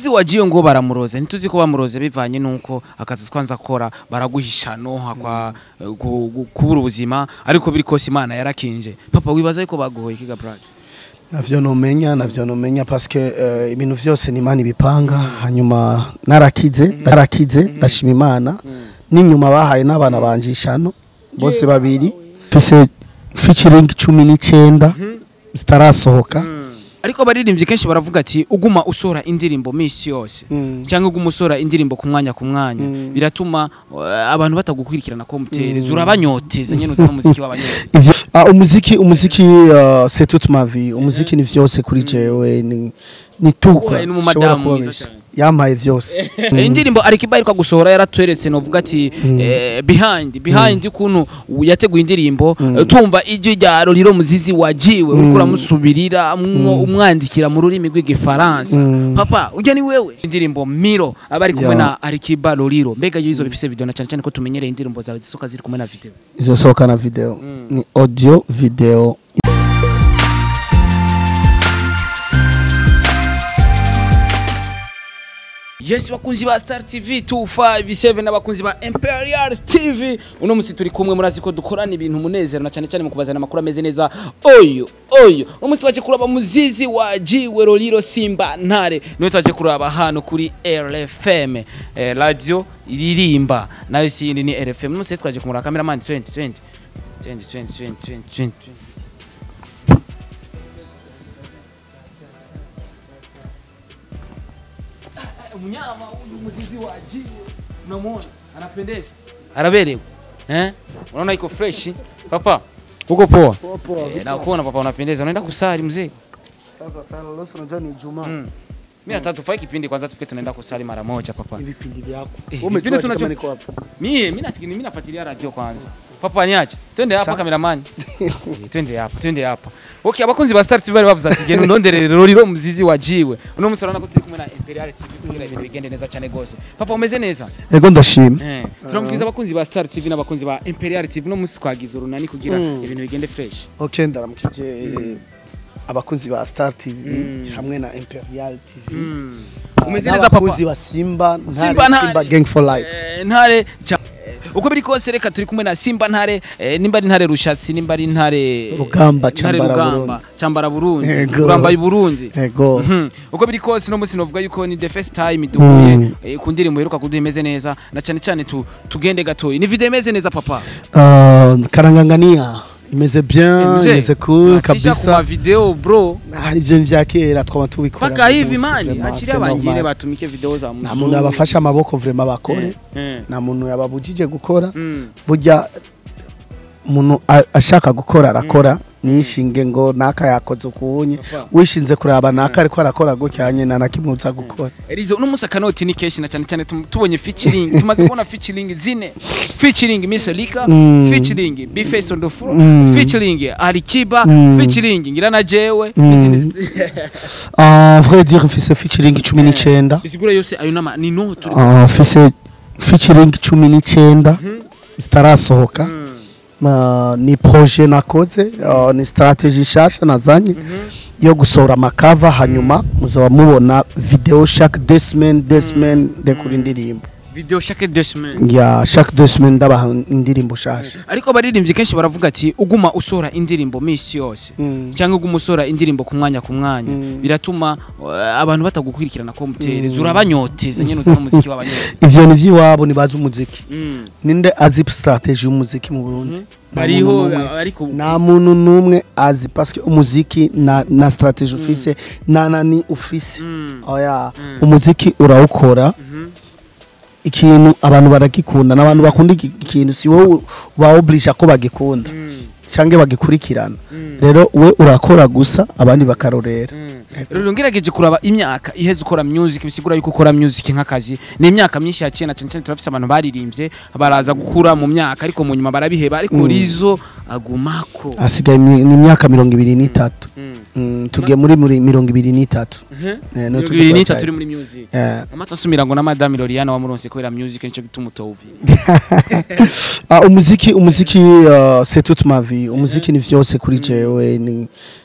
wagiye ngo baramuroze ntituzi ko bamuroze bivanye nuko akazi twanza akora baraguhishano hakwa eh, gu- gu- kubura ubuzima ariko biri kose imana yarakinje papa wibaza yuko baguhoye kiga brad navyo nomenya navyo nomenya paske uh, ibintu vyose ni imana ibipanga hanyuma narakize narakize ndashima imana n'inyuma bahaye n'abana banje ishano bose babiri mfise featuring cumi n'icenda zitarasohoka ariko baririmbye kenshi baravuga ati uguma usora indirimbo misi yose Mm. cyangwa uguma usora indirimbo ku mwanya ku mwanya biratuma eh, abantu batagukurikirana ko mutereza urabanyoteza nyene uzana umuziki w'abanyoteza ivyo ah, umuziki umuziki uh, c'est toute ma vie umuziki ni vyose kuri jewe ni ni tuko Uhaye n'umumadamu mwiza cyane. yampaye vyose Eh, indirimbo Alikiba ariko gusohora yaratweretse novuga ati eh, behind behind ukuntu yateguye indirimbo eh, tumva ijwi rya Roriro Muzizi wajiwe uriko uramusubirira mwo- umwandikira mu rurimi rw'igifaransa papa ujya ni wewe indirimbo Miro abari kumwe Yeah. na Alikiba Roriro mbega yizo bifise video na cyane cyane ko tumenyereye indirimbo zawe zisoka ziri kumwe na video izosohoka na video ni audio video Yes bakunzi ba Star TV 257 n'abakunzi ba Imperial TV uno musi turi kumwe murazi ko dukorana ibintu munezero na cyane cyane mu kubazana amakuru ameze neza oyo oyo uno musi twaje kuraba muzizi wa Jiwe Roliro Simba Ntare niwe twaje kuraba hano kuri RFM eh, radio iririmba nayo sindi ni RFM uno musi twaje kumura cameraman 20 20 20 20 20 20 20 mnyama huyu mzizi wa jiwe unamwona anapendeza anaberewa eh unaona iko fresh papa uko poa eh, na kuona papa unapendeza unaenda kusali mzee mm. mimi hata tufai kipindi kwanza tufike tunaenda kusali mara moja papa ibipindi vyako Eh, Wewe vipindi si umejua unajua- kama niko hapa mie mimi nasikia mimi nafuatilia radio kwanza papa niache twende hapa Sa- kameramani eh, twende hapa twende hapa okay abakunzi ba Star TV bari bavuze ati genda ndondere roriro mzizi wa jiwe uno musoro nako turi kumwe na Imperial TV kugira ibintu bigende neza cyane gose papa umeze neza ego ndashima Eh, turamukiriza abakunzi ba Star TV n'abakunzi ba Imperial TV no musi twagize urunani kugira ibintu bigende fresh. okay ndaramukije abakunzi ba Star TV hamwe na Imperial TV Umeze neza papa. abakunzi ba Simba Ntare Simba Ntare. Simba Gang for Life Eh, ntare cha eh, uko biri kose reka turi kumwe na Simba ntare eh, nimba ari ntare rushatsi nimba ari ntare Rugamba, ntare Cambara rugamba Burundi. cyambara Burundi Ego. uramba Burundi ego Mhm. uko biri kose no musi novuga yuko ni the first time duhuye eh, ku ndirimbo iheruka kuduha imeze neza na cyane cyane tu, tugende gatoyi ni video imeze neza papa Uh, karangangania imeze bien Mzee, imeze cool unatisha ku ma kabisa video bro hari ivyo vya kera twaba tubikora paka hivi rwose, mani vraiment, akiri c'est abangire normal. batumike video za nta muntu yabafashe amaboko vraiment bakore Eh. nta muntu yababujije gukora Mm. burya umuntu a- ashaka gukora arakora nishinge ngo naka yakoze ukunye Papa. wishinze kuraba naka ariko arakora gutya nyine nta nakimutsa gukora Elizo uno musa kanoti ni keshi na cyane cyane tum- tubonye featuring tumaze kubona featuring zine featuring Miss Lika Mm. featuring Bface on the floor Mm. featuring Alikiba Mm. featuring ngira na jewe Mm. n'izindi zi- Ah, vrai dire mfise featuring cumi n'icenda bisigura yose ayo nama ni no turi Ah, mfise featuring cumi n'icenda zitarasohoka Ah, ni projet nakoze ah, ni strategie nshasha nazanye yo gusohora amakava hanyuma muzoba mubona video chaque deux semaines deux semaines ndekura indirimbo video chaque deux semaines ya chaque deux semaines ndabaha indirimbo nshasha ariko baririmbye kenshi baravuga ati uguma usora indirimbo misi yose Mm. cyangwa uguma usora indirimbo ku mwanya ku mwanya biratuma eh, abantu batagukurikirana ko mutereza urabanyoteza nyene uzana umuziki w'abanyoteza ivyo ni vy'iwabo nibazi umuziki Mm. ninde azi strategie y'umuziki mu Burundi Nta bariho muntu n'umwe. ariko nta muntu n'umwe azi parce que umuziki na, na strategie ufise na nani ufise Mm. oya umuziki urawukora ikintu abantu baragikunda n'abantu bakunda iki- ikintu si wowe baoblige ko bagikunda canke bagikurikirana rero we urakora gusa abandi bakarorera rero ngerageje kuraba imyaka iheze ukora music bisigura yuko ukora music nk'akazi ni imyaka myinshi yaciye na cyane cyane turafise abantu baririmbye baraza gukura mu myaka ariko mu nyuma barabiheba ariko Rizo agumako hasigaye imi- ni imyaka mirongo ibiri n'itatu Mm. Mm, tugiye muri muri mirongo ibiri n'itatu Eh, no mirongo turi ibiri kwa n'itatu cyane. turi muri music Eh. amata asumira ngo na madame Loriana wamuronse kubera music nico gituma utawuvira Ah, umuziki umuziki uh, c'est toute ma vie umuziki ni vyose kuri jewe ni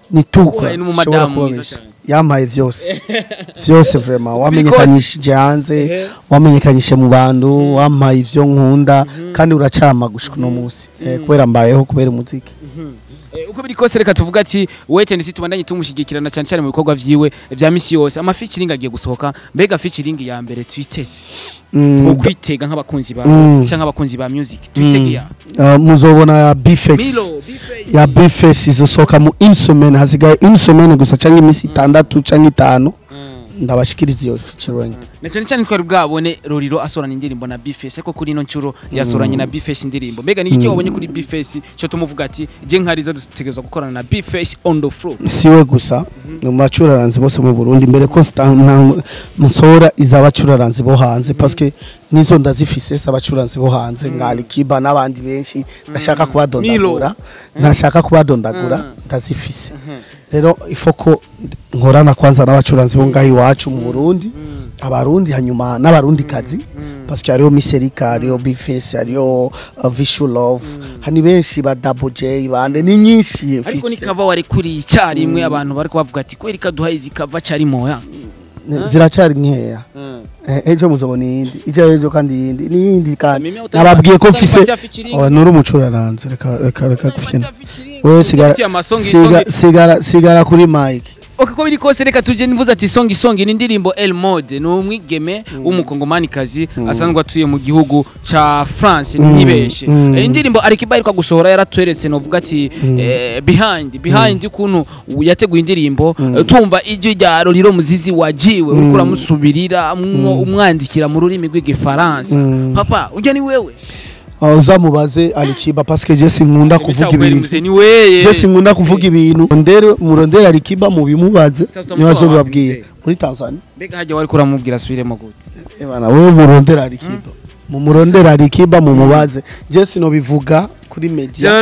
ni tuka Ubaye n'umumadamu Shobora mwiza kubabesha. cyane. yamaye byose byose vraiment wamenyekanyishije hanze Ehe. wamenyekanyishe mu bantu wampaye ivyo nkunda kandi uracama gushika uno munsi Eh, kubera mbayeho kubera umuziki Eh, uko biri kose reka tuvuga ati wait and see tubandanye tumushyigikirana cyane cyane mu bikorwa vyiwe vya misi yose ama featuring agiye gusohoka mbega featuring ya mbere twiteze Mm, ukwitega nk'abakunzi ba Mm. canke abakunzi ba music twitege ya uh, muzobona bifex Milo Bface. ya bifex izosohoka mu une semaine hasigaye une semaine gusa canke imisi itandatu canke itanu ndabashikiriza iyo featuring na cyane cyane twari bwabone Roriro asorana indirimbo na Bface ariko kuri ino ncuro yasoranye na Bface indirimbo mbega ni iki wabonye kuri Bface cyo tumuvuga ati je nkariza dutegerezwa gukorana na Bface on the floor siwe gusa mu bacuraranzi bose mu Burundi mbere ko sta- nta- musora izabacuraranzi bo hanze parce que nizo ndazifise z'abacuranzi bo hanze nka Alikiba n'abandi benshi ndashaka kubadondagura ndashaka kubadondagura ndazifise rero ifoko nkorana kwanza n'abacuranzi bo ngaho iwacu mu Burundi abarundi hanyuma n'abarundi kazi parce que hariho Miserika hariho Bface hariho uh, Visual Love hani benshi ba Double J bande ni nyinshi ariko ni mfise. kava wari kuri icyarimwe abantu bari kubavuga ati kweri kaduha izi kava cyari moya ziracari nkeya Eh, ejo muzobona iyindi ijya ejo kandi iyindi n'iyindi kandi Mimi utari- nababwiye ko utari mfise bajya featuring. Oh, nuri umucuraranzi reka reka reka gufina featuring. wewe sigara Ufitiye amasongi, siga- songi. sigara sigara kuri mike Ok ko biri kose reka tuje nivuze ati songi songi ni indirimbo El Mode ni umwigeme w'umukongomani kazi asanzwe atuye mu gihugu ca France ntibeshe Mm. Eh, indirimbo Alikiba ariko gusohora yaratweretse novuga ati eh, behind behind ukuntu yateguye indirimbo eh, tumva ijwi rya Roriro muzizi wajiwe uriko uramusubirira mwo- umwandikira mu rurimi rw'igifaransa papa ujya ni wewe Ah, uzamubaze alikiba parce que je sinkunda kuvuga ibintu ni weye je sinkunda kuvuga ibintu ndere murondera alikiba mubimubaze Sasa utamutoa nibazo wapi bibabwiye mzee? muri Tanzania mbega hajya wari kuramubwira asubiremo gute Eh bana wewe murondera alikiba mumurondera alikiba mumubaze je sinobivuga kuri media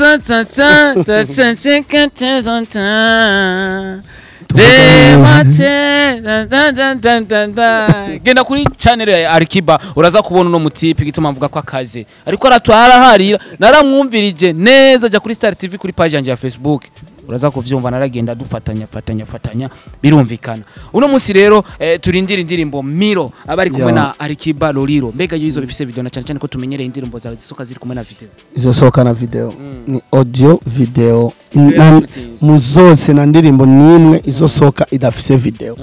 genda kuri channel ya Arikiba uraza kubona uno mutipe gituma mvuga ko akaze ariko aratwara harira naramwumvirije neza jya kuri Star TV kuri page yanjye ya Facebook uraza kuvyumva naragenda dufatanya fatanya fatanya birumvikana uno munsi rero eh, turindira indirimbo Miro abari kumwe Ya. na Arikiba Loriro mbega yizo bifise video na cyane cyane ko tumenyereye indirimbo zawe zisoka ziri kumwe na video izosohoka na video ni audio video Video Na- shootings. mu zose na ndirimbo nimwe izosohoka idafise video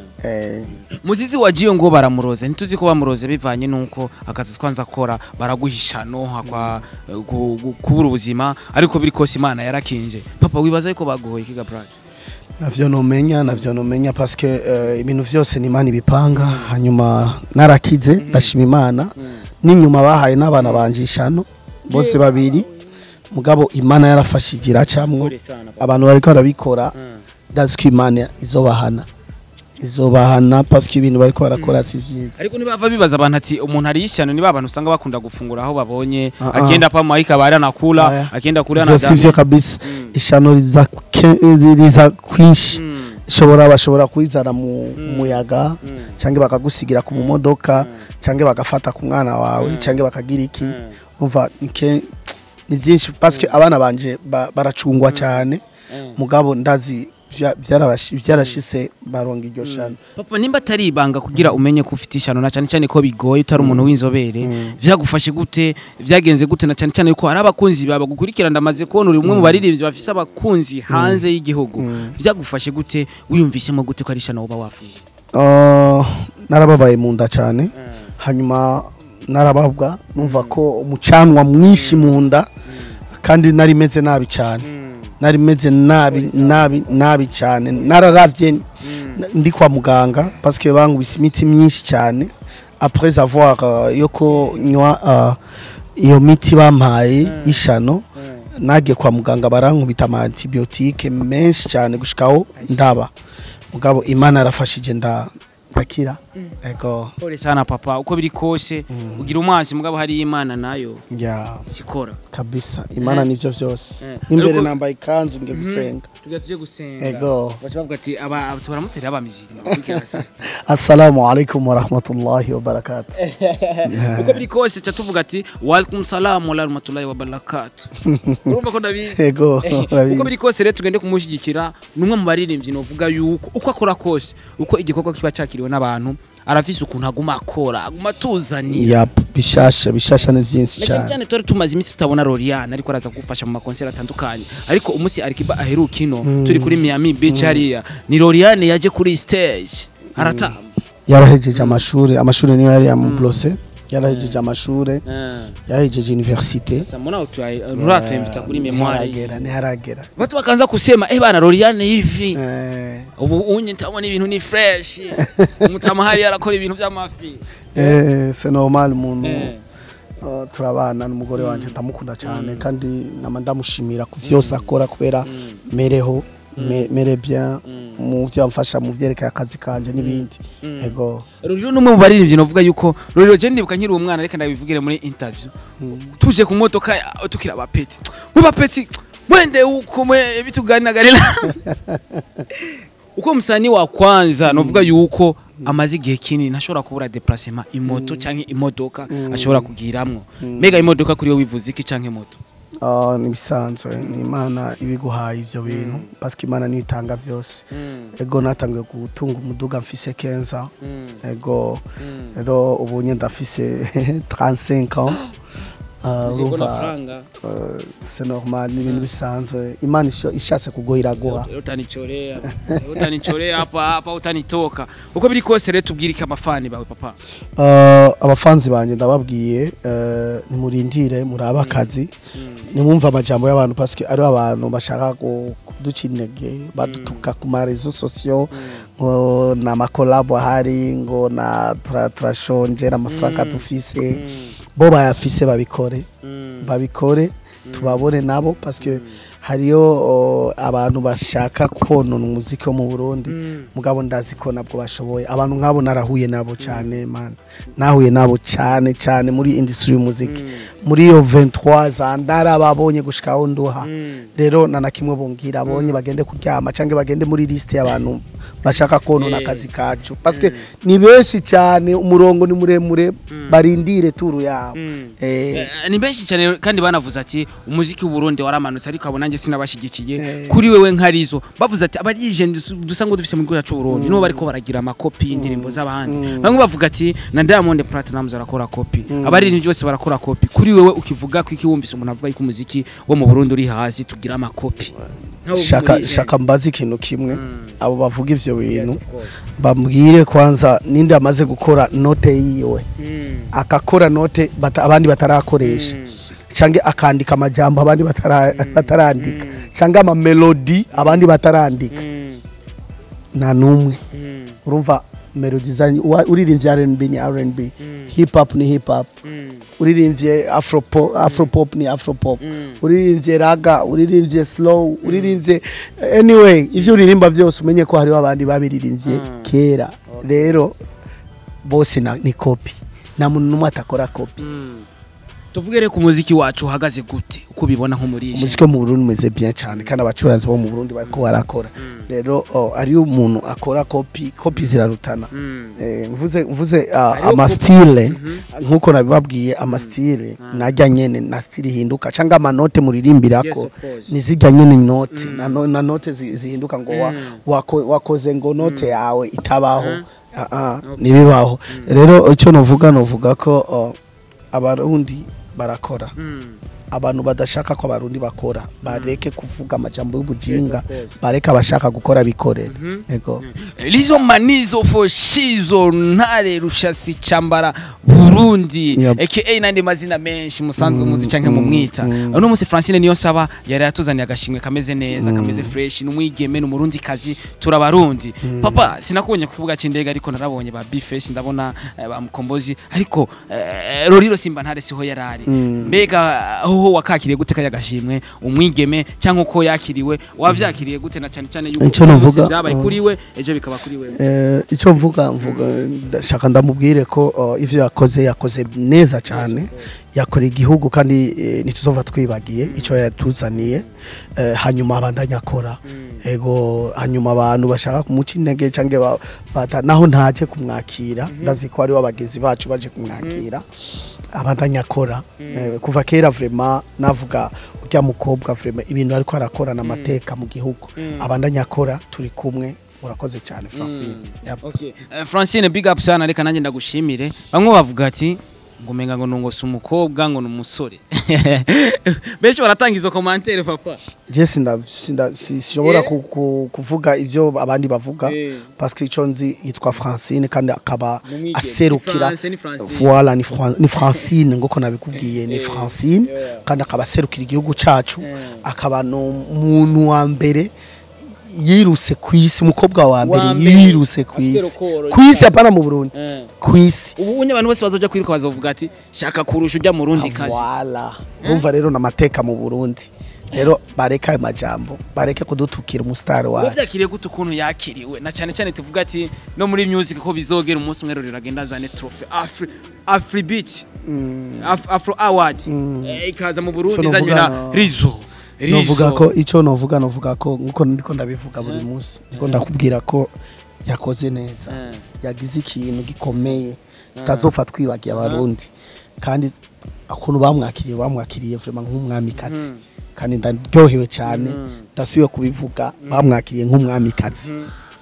eh muzizi wagiye ngo baramuroze ntituzi ko bamuroze bivanye nuko akazi twanza akora baraguhisha no hakwa eh, gu- gu- kubura ubuzima ariko biri kose imana yarakinje papa wibaza yuko baguhoye kiga brad navyo nomenya navyo nomenya parce que eh, ibintu vyose ni imana ibipanga hanyuma narakize ndashima imana n'inyuma bahaye n'abana banje ishano bose babiri mugabo imana yarafashije iracamwo abantu bariko barabikora ndazi ko imana izobahana izobahana parce que ibintu bariko barakora si vyiza ariko nibava bibaza abantu ati umuntu ari ishyano niba abantu usanga bakunda gufungura aho babonye Ah, ah. akienda pa maika bari anakula Aya. akienda kula ivyo si vyo kabisa ishano riza ke- riza kwinshi shobora bashobora kuyizana mu muyaga cyangwa bakagusigira ku mumodoka cyangwa bagafata ku mwana wawe cyangwa bakagira iki umva ni ke- ni byinshi parce que abana banje ba- baracungwa cyane mugabo ndazi vya- vyarabashi- vyarashise baronga iryo shano papa nimba atari ibanga kugira umenye ko ufite ishano na cyane cyane ko bigoye utari umuntu w'inzobere byagufashe gute byagenze gute na cyane cyane ko hari abakunzi bawe bagukurikira ndamaze kubona uri umwe mu baririmbyi bafise abakunzi hanze y'igihugu byagufashe gute wiyumvishemo gute ko ari ishano uba wafuye Uh, narababaye mu nda cyane hanyuma narababwa numva ko umucanwa mwinshi mu nda kandi nari meze nabi cyane nari meze nabi nabi nabi cyane nararavye n- ndi kwa muganga parce que bangubise imiti myinshi cyane après avoir uh, yoko nywa uh, iyo miti bampaye y'ishano nagiye kwa muganga barankubita ama antibiotique menshi cyane gushikaho ndaba mugabo imana yarafashije nda ndakira ego pole sana papa uko biri kose ugira umwansi mugabo hari imana nayo ya ikikora kabisa imana nivyo vyose Eh. n'imbere Ariko- nambaye ikanzu nge gusenga tugira tuje gusenga Ego. baca bavuga ati aba aba- tubaramutse rero abamiziri mukurikira sati assalamu alaikum warahmatullahi wabarakatuh uko biri kose ca tuvuga ati walaikum salam wa rahmatullahi wa barakatuh urumva ko ndabizi ego urabizi. uko biri kose rero tugende kumushyigikira ni umwe mu baririmbyi novuga yuko uko akora kose uko igikorwa kiba cyakiriwe n'abantu arafise ukuntu aguma akora aguma atuzanira yap bishasha bishasha ni vyinshi na cyane cyane cyane twari tumaze iminsi tutabona Loriane ariko araza kugufasha mu makonseri atandukanye ariko umunsi Alikiba aheruka ino turi kuri Miami Beach hariya ni Loriane yaje kuri stage aratamba yarahejeje amashuri amashuri niyo yari yamublose yarahejeje amashuri yahejeje universite sasa mbona utuimvita kuri memoire ntiharagera ntiharagera watu wakaanza kusema eh bana Loriane hivi Eh, ubu unye ntabona ibintu ni fresh umutamahari arakora ibintu by'amafi eh, c'est normal umuntu Eh. uh, turabana n'umugore wanje ndamukunda cyane kandi nama ndamushimira ku vyose akora kubera mereho me- mere bien mu vyo amfasha mu vyerekeye akazi kanje n'ibindi ego Ruriro numwe mu baririmbyi novuga yuko Ruriro je ndibuka nkiri umwana reka ndabivugire muri interview tuje ku modoka ya- tukira abapeti mu bapeti mwende huko mwe bituganiragarira uko msanii wa kwanza novuga yuko amaze igihe kinini ntashobora kubura déplacement imoto canke imodoka ashobora kugiramwo mbega imodoka kuri yo wivuze iki canke moto uh, nibisanzwe ni imana ibiguhaye ivyo bintu paske imana niyo itanga vyose ego natangiye gutunga umuduga mfise kenza ego rero ubunye ndafise 35 ans Uh, urumva uh, c'est normal ni ibintu bisanzwe imana isho- ishatse kuguha iraguha utanichorea utanichorea hapa hapa utanitoka uko biri kose rero tubwirike amafani bawe papa Uh, abafanzi banje ndababwiye uh, nimurindire murabe akazi nimwumva amajambo y'abantu paske ari abantu bashaka ku- kuduca intege badutuka ku marezo sosiyo ngo na makolabo ahari ngo na tura- turashonje n'amafaranga dufise bo bayafise babikore babikore tubabone nabo paske hariyo uh, abantu bashaka konona umuziki wo mu Burundi mugabo ndazi ko nabwo bashoboye abantu nk'abo narahuye nabo cyane man nahuye nabo cyane cyane muri industry y'umuziki muri iyo 23 za ndarababonye gushika aho nduha rero na na kimwe bongira abonye bagende kuryama canke bagende muri liste y'abantu bashaka konona Eh. akazi kacu paske ni benshi cyane umurongo ni muremure barindire turu yabo eh Eh, ni benshi cyane kandi banavuze ati umuziki w'uburundi waramanutse ariko abo nanjye sinabashyigikiye Eh. kuri wewe nkarizo bavuze ati abarije dusa ngo dufise mu gihugu cyacu Burundi nibo bariko baragira amakopi y'indirimbo z'abandi bamwe bavuga ati na Diamond Platnumz arakora kopi abaririmbyi bose barakora kopi kuri wewe ukivuga ko iki wumvise umuntu avuga ko umuziki wo mu Burundi uri hasi tugira amakopi Nkawe shaka muri- shaka mbaze ikintu kimwe abo bavuga ivyo Yes, bintu of course. bambwire kwanza ninde amaze gukora note yiwe Mm. akakora note bata, abandi batarakoresha cange akandika amajambo abandi batara, batarandika cange ama melody abandi batarandika Mm. nta numwe Mm. urumva melody zanyu wa- uririmbye R&B ni R&B hip hop ni hip hop Mm. uririmbye afropop afropop ni afropop uririmbye raga uririmbye slow uririmbye anyway ivyo uririmba vyose umenye ko hariho abandi babiririmbye kera rero bose na- ni kopi nta muntu n'umwe atakora kopi tuvuge rero ku muziki wacu uhagaze gute uko ubibona nk'umurisha umuziki wo mu Burundi umeze bien cyane kandi abacuranzi bo mu Burundi bariko barakora rero oh, ariyo umuntu akora kopi kopi zirarutana Eh, mvuze mvuze ah, Hariho amastile nkuko nabibabwiye amastile najya nyene na stile ihinduka cyangwa amanote Yes, muririmbirako of course. nizijya nyene note na, no, na note zi- zihinduka ngo wa, wako, wakoze ngo note yawe itabaho ah, ah, nibibaho rero icyo novuga novuga ko oh, abarundi barakora abantu badashaka ko abarundi bakora bareke kuvuga amajambo y'ubujinga Yes, of course. bareke abashaka gukora bikorera ego lizo manizo foshizo ntare rushasi cambara burundi Yep. aka n'andi mazina menshi musanzwe muzi canke mumwita uno munsi francine niyo nsaba yari yatuzaniye agashimwe kameze neza kameze fresh n'umwigeme n'umurundi kazi turabarundi papa sinakubonye ku kibuga c'indege ariko narabonye ba bifesh ndabona eh, ba mukombozi ariko eh, roriro simba ntare siho yarari mbega aho hoho wakakiriye gute kaya gashimwe umwigeme cyangwa uko yakiriwe wavyakiriye gute na cyane cyane yuko Ico uno novuga, munsi vyabaye uh, kuri we ejo bikaba kuri we Eh, icyo mvuga mvuga ndashaka ndamubwire ko uh, ivyo yakoze yakoze neza cyane yakoreye igihugu kandi eh, ntituzova twibagiye icyo yatuzaniye eh, hanyuma abandanya akora ego hanyuma abantu bashaka kumuca intege cyangwa ba- bata naho ntaje kumwakira ndazi ko ari abagenzi bacu baje kumwakira abandanya akora eh, kuva kera vraiment navuga urya mukobwa vraiment ibintu ariko arakorana amateka mu gihugu abandanya akora turi kumwe murakoze cyane Francine Yep. Okay. Uh, Francine big up sana reka nanjye ndagushimire bamwe bavuga ati ngo umenga ngo nungo si umukobwa ngo ni umusore benshi baratanga izo commentaire papa je sinda sinda si- sinshobora Eh. ku- ku- kuvuga ivyo abandi bavuga Eh. parce que ico nzi yitwa Francine kandi akaba Ni umwigeme. aserukira Si France, ni Francine. voilà ni Fran- ni Francine ngoko nabikubwiye ni Eh. Francine Yeah. kandi akaba aserukira igihugu cacu Eh. akaba no muntu wa mbere yiruse kwisi umukobwa wa Wa mbere mbere. yiruse kwisi Aserukoro, kwisi apana mu Burundi Eh. kwisi ubu unye abantu bose bazoja kwiruka bazovuga ati shaka kurusha ujya mu rundi kazi Voilà. Urumva rero n'amateka mu Burundi. Rero bareka ayo majambo, bareke kudutukira umusitari wacu. wavyakiriye gute ukuntu yakiriwe na cyane cyane tuvuga ati no muri music ko bizogera umunsi umwe rero iragenda azane trophy afri afrobeat Af, afro award Eh, ikaza mu burundi So izanywe novuga na no- rizo Novuga ko ico novuga novuga ko nkuko ndiko ndabivuga buri munsi. Ndiko ndakubwira ko yakoze neza. Eh. Yagize ikintu gikomeye tutazopfa twibagiye abarundi. Kandi akuntu bamwakiriye bamwakiriye vraiment nk'umwamikazi. Kandi ndaryohewe cyane ndasubiye kubivuga bamwakiriye nk'umwamikazi.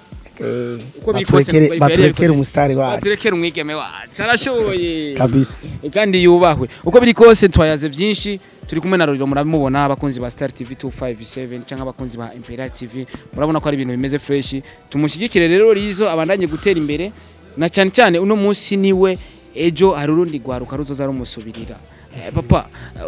Eh, Uko biri kose baturekere nuko baturekere yabikoze. umusitari wacu baturekere umwigeme wacu arashoboye kabisa. kandi yubahwe uko biri kose twayaze byinshi turi kumwe na Roriro muramubona abakunzi ba Star TV 257 cyangwa abakunzi ba Imperial TV murabona ko ari ibintu bimeze fresh tumushyigikire rero Rizo abandanye gutera imbere na cyane cyane uno munsi niwe ejo hari urundi rwaruka ruzoza rumusubirira Eh, papa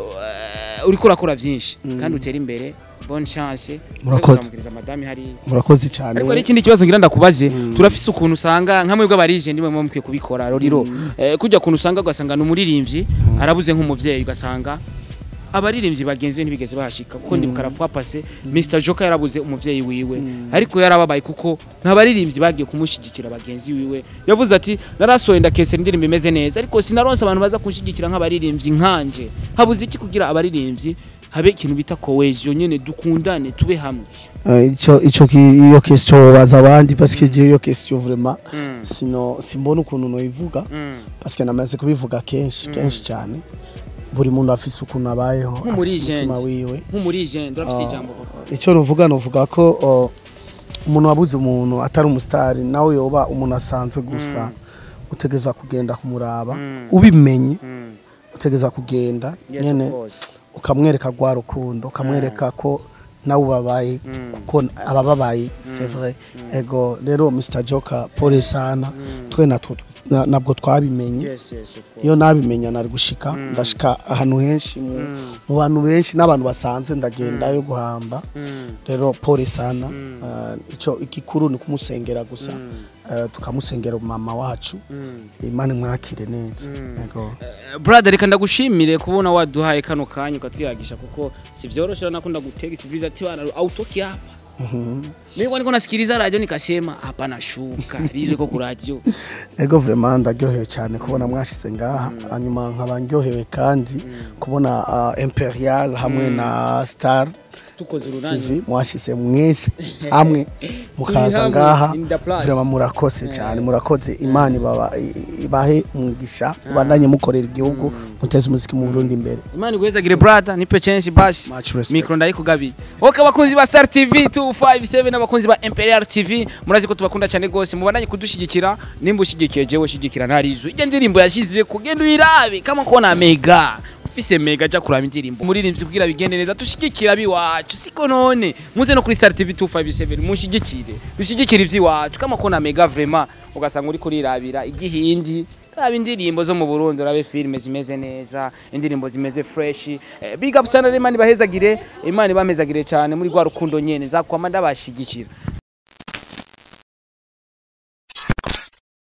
eh, uriko urakora byinshi kandi utera imbere bonne chance Murakoze. Uzamubwiriza madame hari murakoze cyane ariko hari ikindi kibazo ngira ndakubaze turafise ukuntu usanga nka mwebwe abarije ndimwe mu mukwiye kubikora roriro eh, kujya kuntu usanga ugasanga ni umuririmbyi arabuze nk'umuvyeyi ugasanga abaririmbyi bagenzi be ntibigeze bahashika kuko ndi mukarafu pase Mr Joka yarabuze umuvyeyi wiwe ariko yarababaye kuko nta baririmbyi bagiye kumushigikira bagenzi wiwe yavuze ati narasohoye ndakese indirimbo imeze neza ariko sinaronse abantu baza kunshigikira nk'abaririmbyi nkanje habuze iki kugira abaririmbyi habe ikintu bita cohesion nyene dukundane tube hamwe Eh, ico ico ki- iyo question baza abandi parce que je iyo question vraiment sino simbona ukuntu no ivuga Mm. parce que namaze kubivuga kenshi kenshi cyane buri muntu afise ukuntu abayeho Nk'umuri afise umutima agent. wiwe nk'umurije ndafise ijambo papa icyo nuvuga nuvuga ko oh, umuntu wabuze umuntu atari umusitari nawe yoba umuntu asanzwe gusa utegeza kugenda kumuraba ubimenye Mm. utegeza kugenda Yes, nyene of course. ukamwereka rwa rukundo ukamwereka ko nawe ubabaye kuko abababaye c'est vrai ego rero Mr Joker pole sana twe natwo na- nabwo twabimenye Yes, yes, of course. iyo nabimenya nari gushika ndashika ahantu henshi mu mu bantu benshi n'abantu basanzwe ndagendayo guhamba Mm. rero pole sana uh, ico igikuru ni kumusengera gusa uh, tukamusengera mama wacu imana imwakire neza yego Eh, brother reka ndagushimire kubona waduhaye kano kanya ukatuyagisha kuko si vyoroshe nakunda gutega isibiza ati bana autoki hapa Mimi niko nasikiliza radio nikasema hapa nashuka rizwe ko ku radio ego vraiment ndaryohewe cyane kubona mwashize ngaha hanyuma nkaba ndyohewe kandi kubona uh, imperial hamwe na star tukoze urunani tv mwashize mwese hamwe mukaza hamwe, ngaha in the place. vraiment murakoze cyane murakoze imana ibaba- i- ibahe umugisha ubandanye mukorera igihugu muteze umuziki mu burundi imbere Imana igwezagire brother nipe chance basi Much respect. mikro ndayikugabiye okay abakunzi ba Star TV 257 n'abakunzi ba Imperial TV murazi ko tubakunda cyane gose mubandanye kudushigikira nimba ushigikiye jewe shigikira ntarizo ijya ndirimbo yashize kugenda uyirabe kama kona mega ufise mega ja kuraba indirimbo umuririmbyi kugira bigende neza tushigikira biwacu siko none muze no kuri Star TV 257 mushigikire dushigikire ivyiwacu kama kona mega vraiment ugasanga uri kurirabira igihindi Raba indirimbo zo mu Burundi urabe filime zimeze neza indirimbo zimeze fresh eh, big up sana Imana ibahezagire Imana ibamezagire cyane muri rwa rukundo nyene zakwama ndabashigikira